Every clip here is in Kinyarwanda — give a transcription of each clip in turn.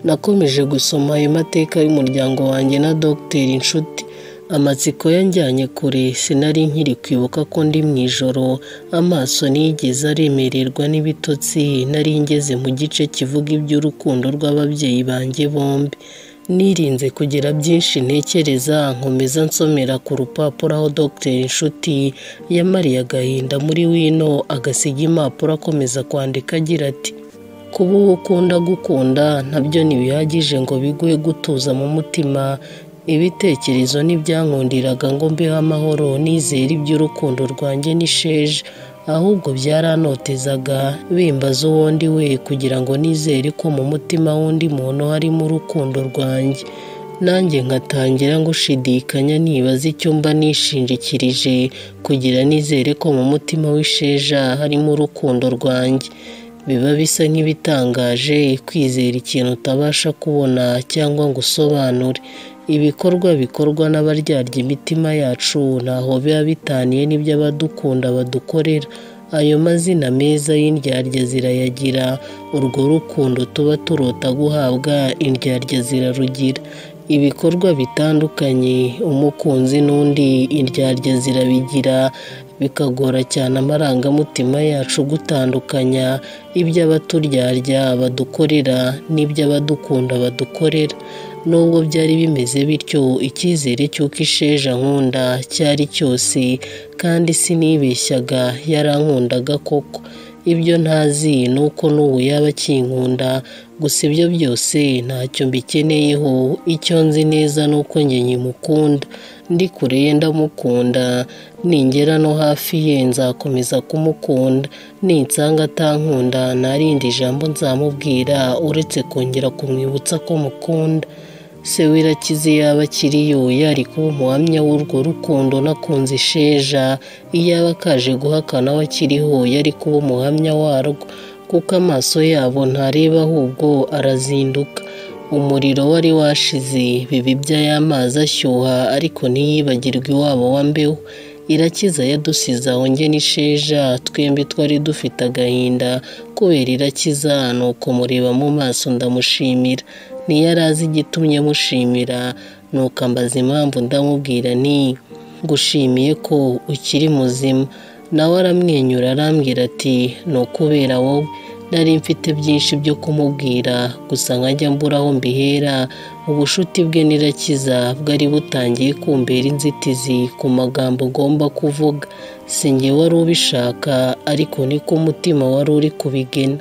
nakomeje gusoma ayo mateka y'umuryango wanjye na dogiteri inshuti amatsiko yanjyanye kure sinari nkiri kwibuka ko ndi mu ijoro amaso nigeze aremererwa n'ibitotsi nari ngeze mu gice kivuga iby'urukundo rw'ababyeyi banjye bombi nirinze kugira byinshi ntekereza nkomeza nsomera ku rupapuro aho dogiteri inshuti yamariye agahinda muri wino agasiga impapuro akomeza kwandika agira ati kuba uwo ukunda gukunda nabyo ntibihagije ngo biguhe gutuza mu mutima ibitekerezo ntibyankundiraga ngo mbeho amahoro nizere iby'urukundo rwanjye n'isheja ahubwo byaranotezaga bimbaza uwo ndi we kugira ngo nizere ko mu mutima w'undi muntu harimo urukundo rwanjye nanjye nkatangira gushidikanya nibaza icyo mba nishingikirije kugira nizere ko mu mutima w'isheja harimo urukundo rwanjye biba bisa nk'ibitangaje kwizera ikintu utabasha kubona cyangwa ngo usobanure ibikorwa bikorwa n'abaryarya imitima yacu ntaho biba bitaniye n'iby'abadukunda badukorera ayo mazina meza y'indyarya zirayagira urwo rukundo tuba turota guhabwa indyarya zirarugira ibikorwa bitandukanye umukunzi n'undi indyarya zirabigira bikagora cyane amarangamutima yacu gutandukanya iby'abaturyarya badukorera n'iby'abadukunda badukorera nubwo byari bimeze bityo icyizere cy'uko isheja nkunda cyari cyose kandi sinibeshyaga yarankundaga koko ibyo ntazi ni uko n'ubu yaba akinkunda gusa ibyo byose ntacyo mbikeneyeho icyo nzi neza ni uko njye nyimukunda ndi kure ye ndamukunda ningera no hafi ye nzakomeza kumukunda ninsanga atankunda nta rindi jambo nzamubwira uretse kongera kumwibutsa ko mukunda se w'irakize yaba akiriyo yari kuba umuhamya w'urwo rukundo nakunze isheja iyaba akaje guhakana we akiriho yari kuba umuhamya warwo kuko amaso yabo ntareba ahubwo arazinduka umuriro wari washize bibibya y'amazi ashyuha ariko ntiyibagirwe iwabo wa mbeho irakiza yadusize aho nge n'isheja twembi twari dufite agahinda kubera irakiza nuko mureba mu maso ndamushimira ntiyari azi igitumye mushimira nuko ambaza impamvu ndamubwira ni gushimiye ko ukiri muzima nawe aramwenyura arambwira ati ni ukubera wowe nari mfite byinshi byo kumubwira gusa nkajya mbura aho mbihera ubushuti bwe n'irakiza bwari butangiye kumbera inzitizi ku magambo ugomba kuvuga singe wari ubishaka ariko niko umutima wari uri kubigena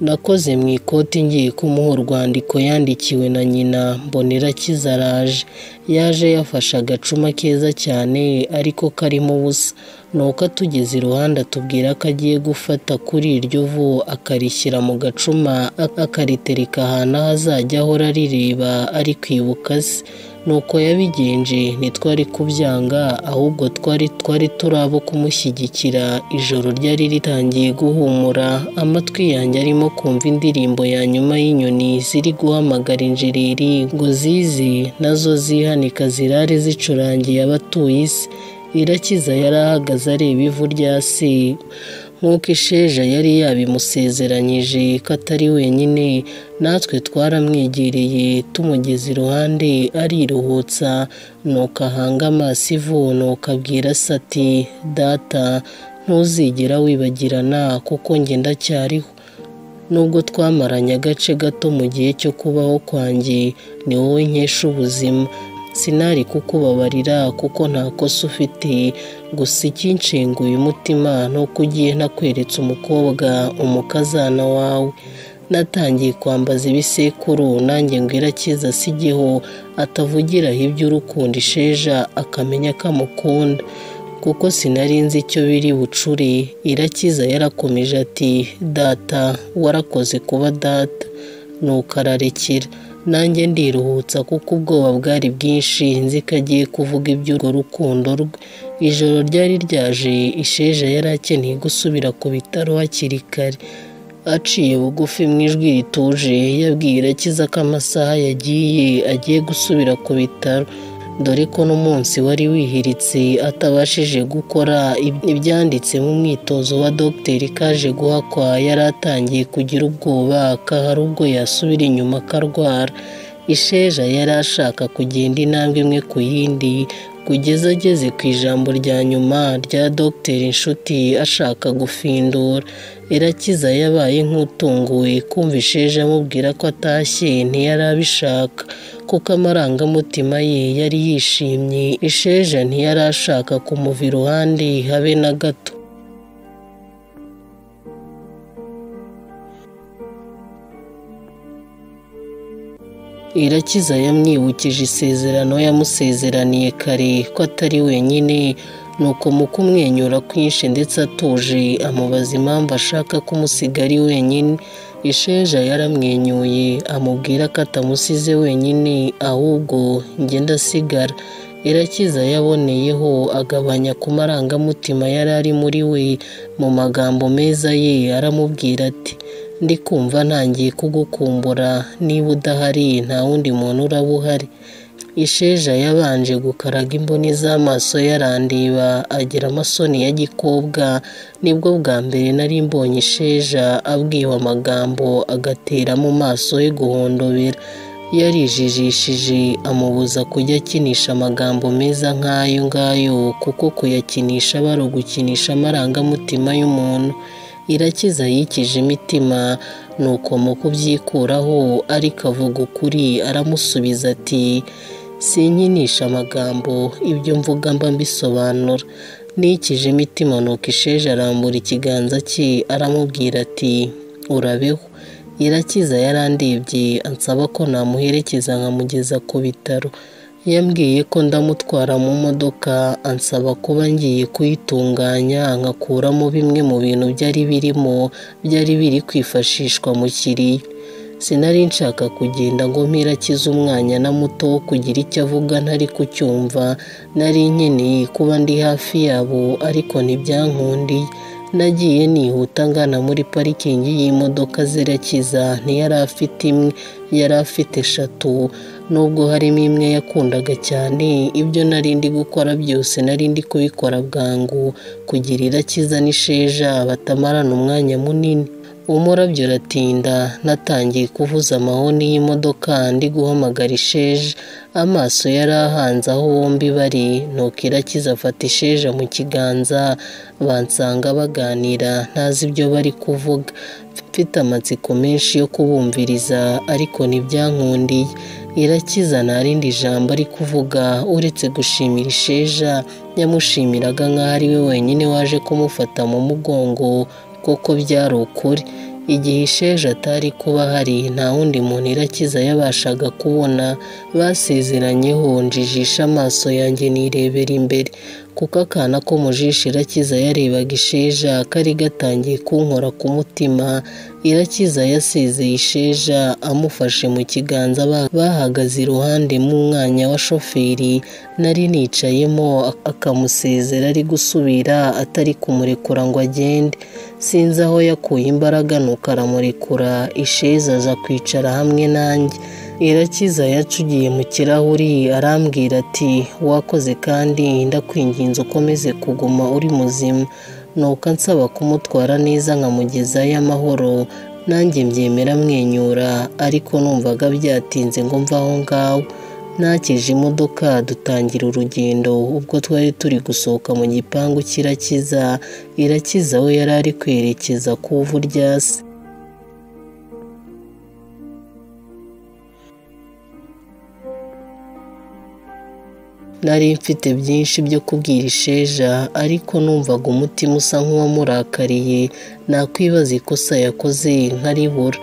nakoze mu ikoti ngiye kumuha urwandiko yandikiwe na nyina mbonera kizaraje yaje yafashe agacuma keza cyane ariko karimo ubusa nuko atugeze iruhande atubwira ko agiye gufata kuri iryo vu akarishyira mu gacuma akaritereka ahantu aho azajya ahora arireba ari kwibuka se nuko yabigenje ntitwari kubyanga ahubwo twari twari turi abo kumushyigikira ijoro ryari ritangiye guhumura amatwi yanjye arimo kumva indirimbo ya nyuma y'inyoni ziri guhamagara injereri ngo zize nazo zihanika zirare zicurangiye abatuye isi irakiza yari ahagaze areba ivu rya se nk'uko isheja yari yabimusezeranyije ko atari wenyine natwe twaramwegereye tumugeze iruhande ariruhutsa nuko ahanga amaso ivu nuko abwira se ati data ntuzigera wibagirana kuko njye ndacyariho nubwo twamaranye agace gato mu gihe cyo kubaho kwanjye ni wowe nkesha ubuzima sinari kukubabarira kuko nta kosa ufite gusa ikinshinguye umutima ni uko ugiye nakweretse umukobwa umukazana wawe natangiye kwambaza ibisekuru nanjye ngo irakiza asigeho atavugiraho iby'urukundo isheja akamenya ko amukunda kuko sinari nzi icyo biri bucure irakiza yarakomeje ati data warakoze kuba data nuko ararekera nanjye ndiruhutsa kuko ubwoba bwari bwinshi nzi ko agiye kuvuga iby'urwo rukundo rwe ijoro ryari ryaje isheja yari akeneye gusubira ku bitaro hakiri kare aciye bugufi mu ijwi rituje yabwira akiza ko amasaha yagiye agiye gusubira ku bitaro dore ko n'umunsi wari wihiritse atabashije gukora ibyanditse mu mwitozo wa dogiteri kaje guhakwa yari atangiye kugira ubwoba kahari ubwo yasubira inyuma akarwara isheja yari ashaka kugenda intambwe imwe ku yindi kugeza ageze ku ijambo rya nyuma rya dogiteri inshuti ashaka gufindura irakiza yabaye nk'utunguwe kumva isheja amubwira ko atashye ntiyari abishaka kuko amarangamutima ye yari yishimye isheja ntiyari ashaka kumuva iruhande habe na gato irakiza yamwibukije isezerano yamusezeraniye kare ko atari wenyine nuko mu kumwenyura kwinshi ndetse atuje amubaza impamvu ashaka kumusiga ari wenyine isheja yaramwenyuye amubwira ko atamusize wenyine ahubwo ngenda asigara irakiza yaboneyeho agabanya ku marangamutima yari ari muri we mu magambo meza ye aramubwira ati ndi kumva ntangiye kugukumbura niba udahari nta wundi muntu uraba uhari isheja yabanje gukaraga imboni z'amaso yarandeba agira amasoni ya gikobwa nibwo bwa mbere nari mbonye isheja abwiwe amagambo agatera mu maso ye guhondobera yarijijishije amubuza kujya akinisha amagambo meza nk'ayo ngayo kuko kuyakinisha aba ari ugukinisha amarangamutima y'umuntu irakiza yikije imitima nuko mu kubyikuraho ariko avuga ukuri aramusubiza ati sinkinisha amagambo ibyo mvuga mba mbisobanura nikije imitima nuko isheje arambura ikiganza cye aramubwira ati urabeho irakiza yarandebye ansaba ko namuherekeza nkamugeza ku bitaro yambwiye ko ndamutwara mu modoka ansaba kuba ngiye kuyitunganya nkakuramo bimwe mu bintu byari birimo byari biri kwifashishwa mu kiriya sinari nshaka kugenda ngo mpirakize umwanya na muto wo kugira icyo avuga ntari kucyumva nari nkeneye kuba ndi hafi yabo ariko ntibyankundiye nagiye nihuta ngana muri parikingi y'imodoka zirakiza ntiyari afite imwe yari afite eshatu nubwo harimo imwe yakundaga cyane ibyo nari ndi gukora byose nari ndi kubikora bwangu kugira irakiza n'isheja batamarana umwanya munini umurabyo uratinda natangiye kuvuza amahoni y'imodoka ndi guhamagara isheja amaso yari ahanze aho bombi bari nuko irakiza afata isheja mu kiganza bansanga baganira ntazi ibyo bari kuvuga mfite amatsiko menshi yo kubumviriza ariko ntibyankundiye irakiza nta rindi jambo ari kuvuga uretse gushimira isheja yamushimiraga nk'aho ari we wenyine waje kumufata mu mugongo koko byari ukuri igihe isheje atari kuba hari nta wundi muntu irakiza yabashaga kubona basezeranyeho njijisha amaso yanjye nirebera imbere kuko akana ko mujisha irakiza yarebaga isheja kari gatangiye kunkora ku mutima irakiza yasezeye isheja amufashe mu kiganza bahagaze iruhande mu mwanya wa shoferi nari nicayemo akamusezera ari gusubira atari kumurekura ngo agende sinzi aho yakuye imbaraga nuko aramurekura isheza aza kwicara hamwe nanjye irakiza yacugiye mu kirahuri arambwira ati wakoze kandi ndakwinginze ukomeze kuguma uri muzima nuko ansaba kumutwara neza nkamugezayo amahoro nanjye mbyemera amwenyura ariko numvaga byatinze ngo mve aho ngaho nakije imodoka dutangira urugendo ubwo twari turi gusohoka mu gipangu cy'irakiza irakiza we yari ari kwerekeza ku ivu rya se nari mfite byinshi byo kubwira isheja ariko numvaga umutima usa nk'uwamurakariye nakwibaza ikosa yakoze nkaribura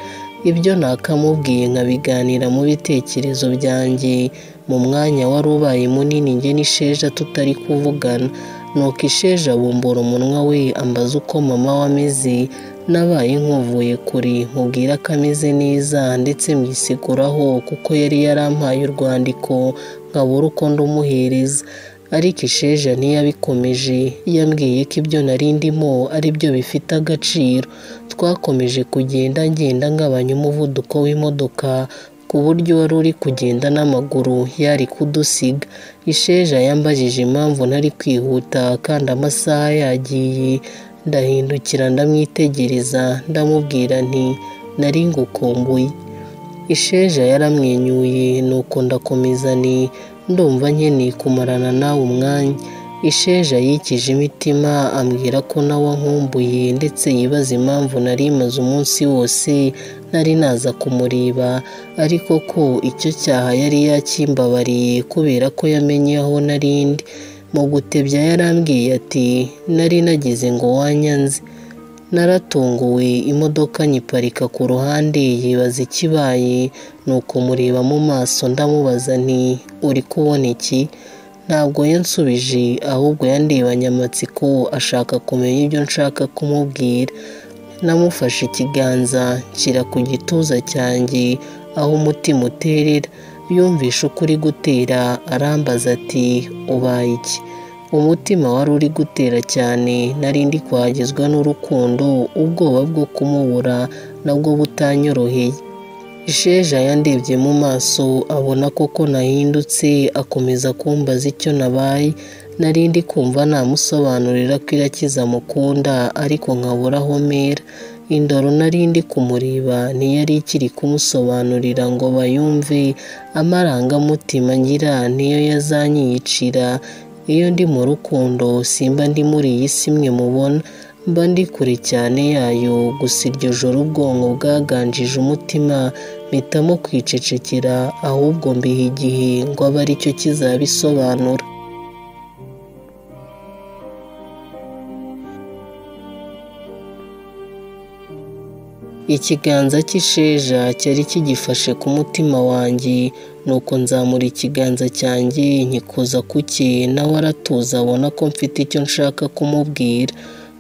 ibyo nakamubwiye nkabiganira mu bitekerezo byanjye mu mwanya wari ubaye munini njye n'isheja tutari kuvugana nuko isheja bumbura umunwa we ambaza uko mama we ameze nabaye nk'uvuye kure mubwira ko ameze neza ndetse mwisiguraho kuko yari yarampaye urwandiko nkabura uko ndumuhereza ariko isheja ntiyabikomeje yambwiye ko ibyo nari ndimo ari byo bifite agaciro twakomeje kugenda ngenda ngabanya umuvuduko w'imodoka ku buryo wari uri kugenda n'amaguru yari kudusiga isheja yambajije impamvu ntari kwihuta kandi amasaha yagiye ndahindukira ndamwitegereza ndamubwira nti nari ngukumbuye isheja yaramwenyuye nuko ndakomeza ni ndumva nkeneye kumarana nawe umwanya isheja yikije imitima ambwira ko nawe ankumbuye ndetse yibaza impamvu nari maze umunsi wose nari naza kumureba ariko ko icyo cyaha yari yakimbabariye kubera ko yamenye aho narindi mu gutebya yarambwiye ati nari nagize ngo wanyanze naratunguwe imodoka nyiparika ku ruhande yibaza ikibaye nuko mureba mu maso ndamubaza nti uri kubona iki ntabwo yansubije ahubwo yandebanye amatsiko ashaka kumenya ibyo nshaka kumubwira namufashe ikiganza nshyira ku gituza cyanjye aho umutima uterera yumvishe uko uri gutera arambaza ati ubaye iki umutima wari uri gutera cyane nari ndi kuhagezwa n'urukundo ubwoba bwo kumubura nabwo butanyoroheye isheja yandebye mu maso abona koko nahindutse akomeza kumbaza icyo nabaye nari ndi kumva namusobanurira ko irakiza mukunda ariko nkabura aho mera indoro nari ndi kumureba ntiyari ikiri kumusobanurira ngo bayumve amarangamutima ngira niyo yazanyiyicira iyo ndi mu rukundo simba ndi muri iyi si mwe mubona mba ndi kure cyane yayo gusa iryo joro ubwonko bwaganjije umutima mpitamo kwicecekera ahubwo mbiha igihe ngo abe aricyo kizabisobanura ikiganza cy'isheja cyari kigifashe ku mutima wanjye nuko nzamura ikiganza cyanjye nkikuza ku cye nawe aratuza abona ko mfite icyo nshaka kumubwira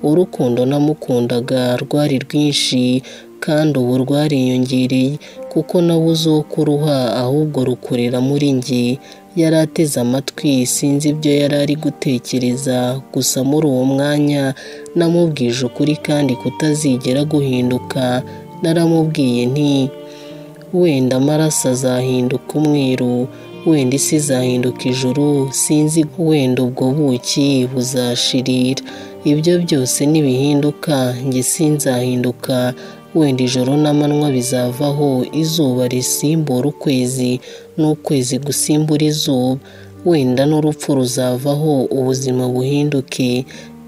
urukundo namukundaga rwari rwinshi kandi ubu rwariyongereye kuko nabuze uwo kuruha ahubwo rukorera muri njye yari ateze amatwi sinzi ibyo yari ari gutekereza gusa muri uwo mwanya namubwije ukuri kandi kutazigera guhinduka naramubwiye nti wenda amaraso azahinduka umweru wenda isi izahinduka ijuru sinzi wenda ubwo buki buzashirira ibyo byose nibihinduka njye sinzahinduka wenda ijoro n'amanywa bizavaho izuba risimbura ukwezi n'ukwezi gusimbura izuba wenda n'urupfu ruzavaho ubuzima buhinduke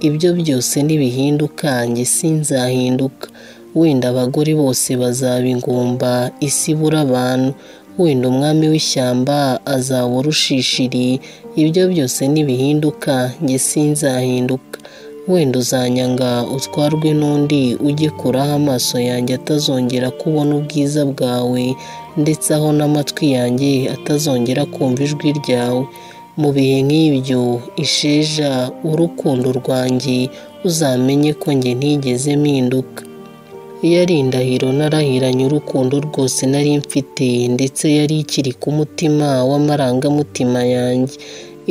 ibyo byose nibihinduka njye sinzahinduka wenda abagore bose bazaba ingumba isi ibura abantu wenda umwami w'ishyamba azabura ushishiri ibyo byose nibihinduka njye sinzahinduka wenda uzanyanga utwarwe n'undi ugikuraho amaso yanjye atazongera kubona ubwiza bwawe ndetse aho n'amatwi yanjye atazongera kumva ijwi ryawe mu bihe nk'ibyo isheja urukundo rwanjye uzamenye ko njye ntigeze mpinduka yari indahiro narahiranye urukundo rwose nari mfite ndetse yari ikiri ku mutima w'amarangamutima yanjye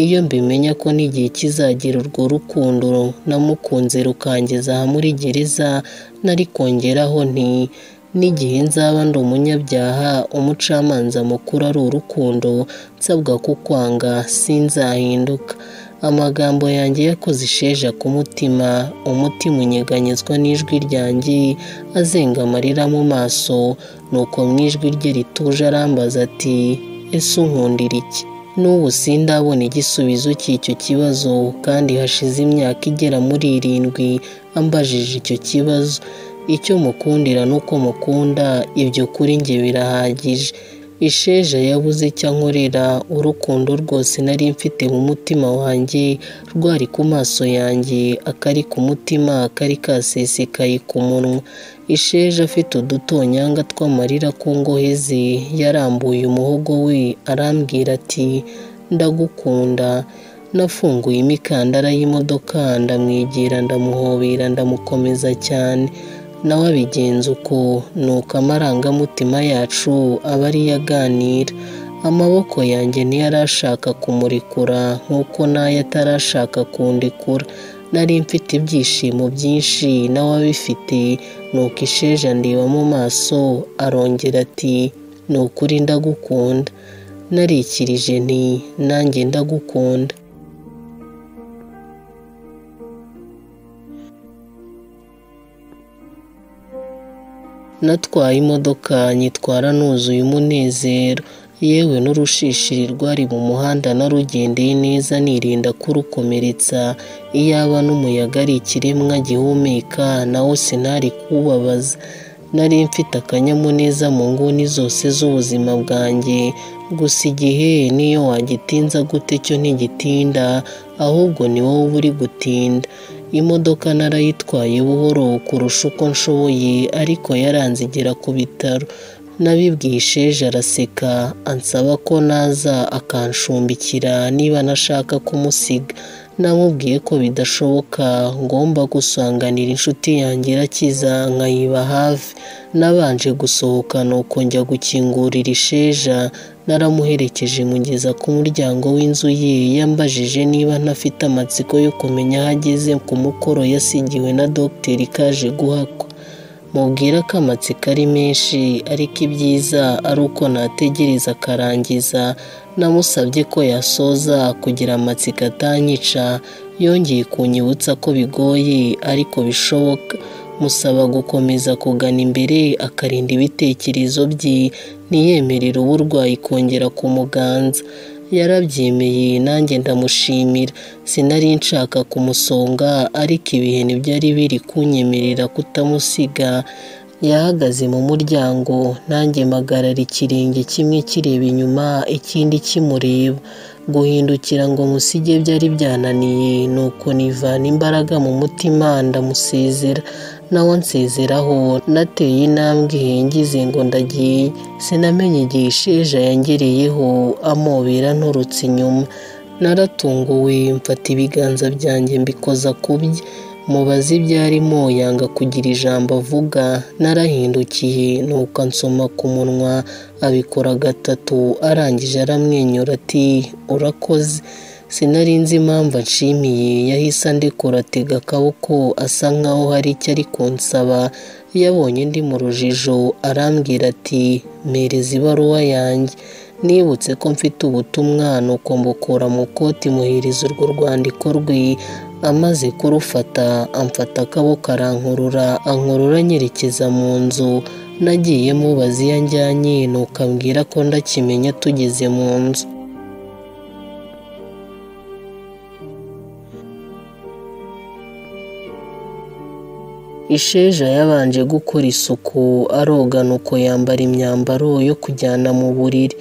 iyo mbimenya ko n'igihe kizagera urwo rukundo namukunze rukangeza muri gereza nari kongeraho nti n'igihe nzaba ndi umunyabyaha umucamanza mukuru ari urukundo nsabwa kukwanga sinzahinduka amagambo yanjye yakoze isheja ku mutima umutima unyeganyezwa n'ijwi ryanjye azenga amarira mu maso nuko mu ijwi rye rituje arambaza ati ese unkundira iki n'ubu sindabona igisubizo cy'icyo kibazo kandi hashize imyaka igera muri irindwi ambajije icyo kibazo icyo mukundira n'uko mukunda ibyo kuri njye birahagije isheja yabuze icyo ankorera urukundo rwose nari mfite mu mutima wanjye rwari ku maso yanjye akari ku mutima akari kasesekaye ku munwa isheja afite udutonyanga tw'amarira ku ngohe ze yarambuye umuhogo we arambwira ati ndagukunda nafunguye imikandara y'imodoka ndamwegera ndamuhobera ndamukomeza cyane nawe abigenza uko nuko amarangamutima yacu aba ariyo aganira amaboko yanjye ntiyari ashaka kumurekura nk'uko n'ayo atarashaka kundekura nari mfite ibyishimo byinshi nawe abifite nuko isheja ndeba mu maso arongera ati ni ukuri ndagukunda narikirije nti nanjye ndagukunda natwaye imodoka nyitwara nuzuye umunezero yewe n'urushishiri rwari mu muhanda narugendeye neza nirinda kurukomeretsa iyaba n'umuyaga ari ikiremwa gihumeka nawo sinari kubabaza nari mfite akanyamuneza mu nguni zose z'ubuzima bwanjye gusa igihe niyo wagitinza gute cyo ntigitinda ahubwo ni wowe uba uri gutinda imodoka narayitwaye buhoro kurusha uko nshoboye ariko yaranzigera ku bitaro nabibwiye isheje araseka ansaba ko naza akanshumbikira niba nashaka kumusiga namubwiye ko bidashoboka ngomba gusanganira inshuti yanjye irakiza nkayiba hafi nabanje gusohoka nuko njya gukingurira isheja naramuherekeje mugeza ku muryango w'inzu ye yambajije niba ntafite amatsiko yo kumenya aho ageze ku mukoro yasigiwe na dogiteri kaje guhakwa mubwira ko amatsiko ari menshi ariko ibyiza ari uko nategereza akarangiza namusabye ko yasoza kugira amatsiko atanyica yongeye kunyibutsa ko bigoye ariko bishoboka musaba gukomeza kugana imbere akarinda ibitekerezo bye ntiyemerere uburwayi kongera kumuganza yarabyemeye nanjye ndamushimira sinari nshaka kumusonga ariko ibihe ntibyari biri kunyemerera kutamusiga yahagaze mu muryango nanjye magarara ikirenge kimwe kireba inyuma ikindi kimureba guhindukira ngo musige byari byananiye nuko nivana imbaraga mu mutima ndamusezera nawe nsezeraho nateye intambwe ngize ngo ndagiye sinamenye igihe isheja yangereyeho amobera nturutse inyuma naratunguwe mfata ibiganza byanjye mbikoza ku bye mubaze ibyo arimo yanga kugira ijambo avuga narahindukiye nuko ansoma ku munwa abikora gatatu arangije aramwenyura ati urakoze sinari nzi impamvu anshimiye yahise andekura atega akaboko asa nkaho hari icyo ari kunsaba yabonye ndi mu rujijo arambwira ati mereza ibaruwa yanjye nibutse ko mfite ubutumwa nuko mbukura mu koti muhereza urwo rwandiko rwe amaze kurufata amfata akaboko arankurura ankurura anyerekeza mu nzu nagiye mubaza iyo anjyanye nuko ambwira ko ndakimenya tugeze mu nzu isheja yabanje gukora isuku aroga nuko yambara imyambaro yo kujyana mu buriri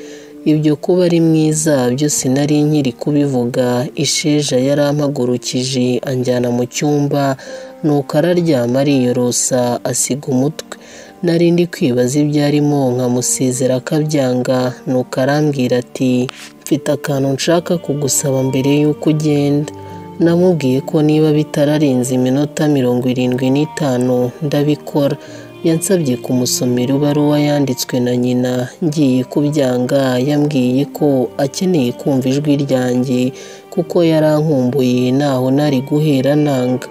ibyo kuba ari mwiza byose nari nkiri kubivuga isheja yarampagurukije anjyana mu cyumba nuko araryama ariyorosa asiga umutwe nari ndi kwibaza ibyo arimo nkamusezera akabyanga nuko arambwira ati mfite akantu nshaka kugusaba mbere y'uko ugenda namubwiye ko niba bitararenze iminota mirongo irindwi n'itanu ndabikora yansabye kumusomera ibaruwa yanditswe na nyina ngiye kubyanga yambwiye ko akeneye kumva ijwi ryanjye kuko yarankumbuye ntaho nari guhera nanga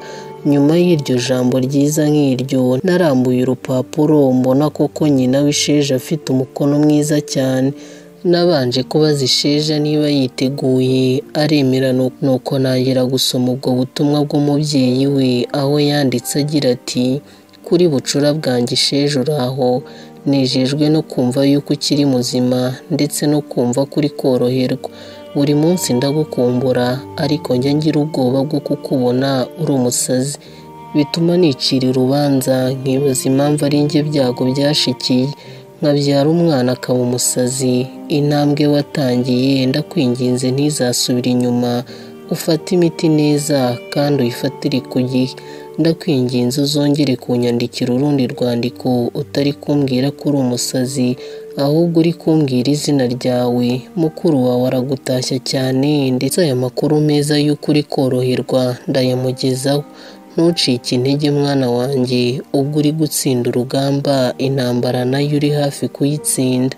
nyuma y'iryo jambo ryiza nk'iryo narambuye urupapuro mbona koko nyina w'isheje afite umukono mwiza cyane nabanje kubaza isheja niba yiteguye aremera nuko ntangira gusoma ubwo butumwa bw'umubyeyi we aho yanditse agira ati kuri bucura bwanjye isheje uraho nejejwe no kumva yuko ukiri muzima ndetse no kumva kuri koroherwa buri munsi ndagukumbura ariko njya ngira ubwoba bwo kukubona uri umusazi bituma nicira urubanza nkibaza impamvu ari njye byago byashikiye nkabyara umwana akaba umusazi intambwe watangiye ndakwinginze ntizasubire inyuma ufate imiti neza kandi uyifatire ku gihe ndakwinginze uzongere kunyandikira urundi rwandiko utari kumbwira ko uri umusazi ahubwo uri kumbwira izina ryawe mukuru wawe aragutashya cyane ndetse aya makuru meza y'uko uri koroherwa ndayamugezaho ntucike intege mwana wanjye ubwo uri gutsinda urugamba intambara nayo uri hafi kuyitsinda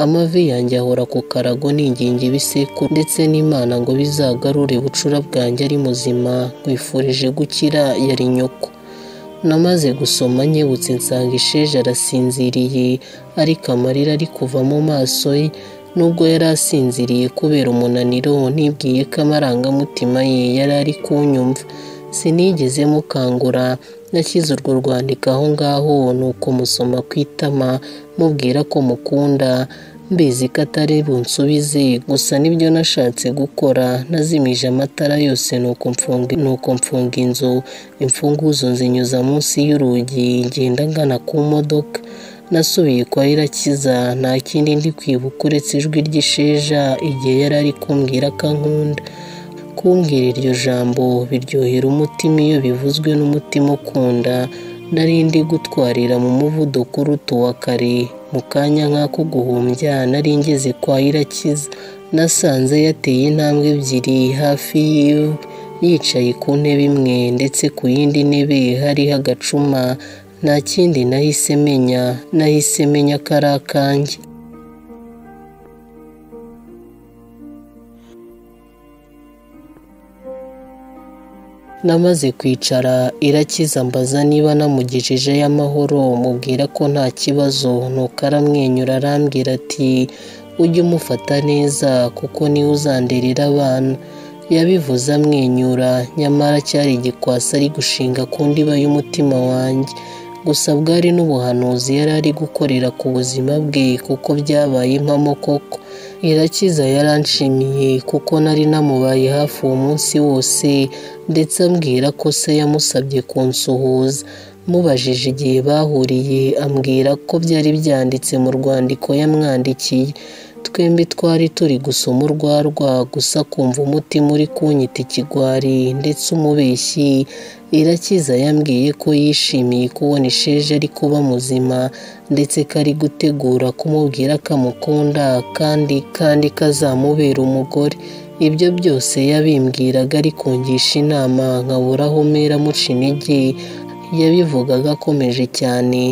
amavi yanjye ahora ku karago n'ingingi ibisekuru ndetse n'imana ngo bizagarure bucura bwanjye ari muzima nkwifurije gukira yari nyoko namaze gusoma nkebutse nsanga isheja arasinziriye ariko amarira ari kuva mu maso ye nubwo yari asinziriye kubera umunaniro nibwiye ko amarangamutima ye yari ari kunyumva sinigeze mukangura nashyize urwo rwandiko aho ngaho nuko musoma ku itama mubwira ko mukunda mbizi ko atari bunsubize gusa nibyo nashatse gukora nazimije amatara yose nuko mfunga inzu imfunguzo nzinyuza munsi y'urugi ngenda ngana ku modoka nasubiye kwa irakiza nta kindi ndi kwibuka uretse ijwi ry'isheja igihe yari ari kumbwira ko ankunda kumbwira iryo jambo biryohera umutima iyo bivuzwe n'umutima ukunda narindi gutwarira mu muvuduko uruta uwa kare mu kanya nk'ako guhumbya nari ngeze kwa irakiza nasanze yateye intambwe ebyiri hafi yiwe yicaye ku ntebe imwe ndetse ku yindi ntebe hariho agacuma nta kindi nahise menya nahise menya ko ari akanjye namaze kwicara irakiza mbaza niba namugejejeyo amahoro mubwira ko nta kibazo nuko aramwenyura arambwira ati ujye umufata neza kuko niwe uzanderera abana yabivuze amwenyura nyamara cyari igikwasi ari gushinga ku ndiba y'umutima wanjye gusa bwari n'ubuhanuzi yari ari gukorera ku buzima bwe kuko byabaye impamo koko irakiza yaranshimiye kuko nari namubaye hafi uwo munsi wose ndetse ambwira ko se yamusabye kunsuhuza mubajije igihe bahuriye ambwira ko byari byanditse mu rwandiko yamwandikiye twembi twari turi gusoma urwarwa gusa kumva umutima uri kunyita ikigwari ndetse umubeshyi irakiza yambwiye ko yishimiye kubona isheje ari kuba muzima ndetse ko ari gutegura kumubwira ko amukunda kandi kandi ko azamubera umugore ibyo byose yabimbwiraga ari kungisha inama nkaburaho mpera muca intege yabivugaga akomeje cyane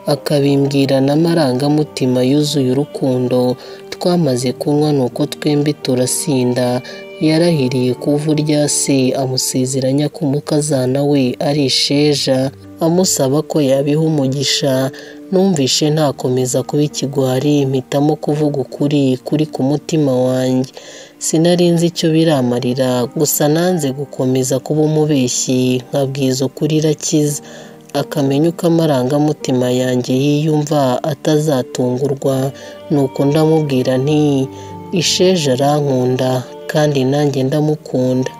akabimbwira n'amarangamutima yuzuye urukundo twamaze kunywa nuko twembi turasinda yarahiriye kuva urya se amusezeranya ko umukazana we ari isheja amusaba ko yabiha umugisha numvishe ntakomeza kuba ikigwari mpitamo kuvuga ukuri kuri ku mutima wanjye sinarinzi icyo biramarira gusa nanze gukomeza kuba umubeshyi nkabwiza ukuri irakiza akamenya uko amarangamutima yanjye yiyumva atazatungurwa nuko ndamubwira nti isheja arankunda kandi nanjye ndamukunda